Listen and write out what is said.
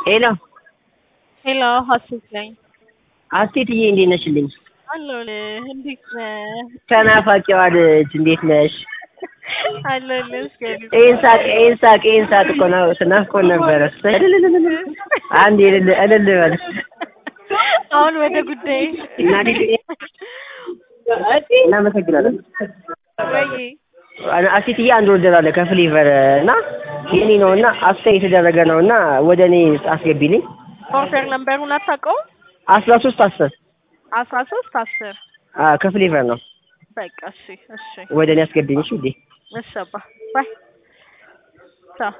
ሄሎ ሄሎ ሀሴት ነኝ። አስቴትዬ እንዴት ነሽልኝ? አለሁልህ። እንዴት ነህ? ተናፋቂዋ ልጅ እንዴት ነሽ? አለሁልህ። እስከዚህ ይህን ሳቅ ይህን ሳቅ ይህን ሳቅ እኮ ነው ስናፍቆን ነበረ። አንድ እልል እልል በል አሁን ወደ ጉዳይ እናቴ እናመሰግናለን። ወይ አስቴትዬ አንድ ወርደር አለ ከፍሌቨር እና የኔ ነው እና አስተያየት የተደረገ ነው እና ወደ እኔ አስገቢልኝ ኦርደር ነምበሩን አታውቀውም? አስራ ሶስት አስር አስራ ሶስት አስር ከፍሌቨር ነው በቃ እሺ፣ እሺ፣ ወደ እኔ አስገብኝ እሺ ውዴ እሺ አባ ባይ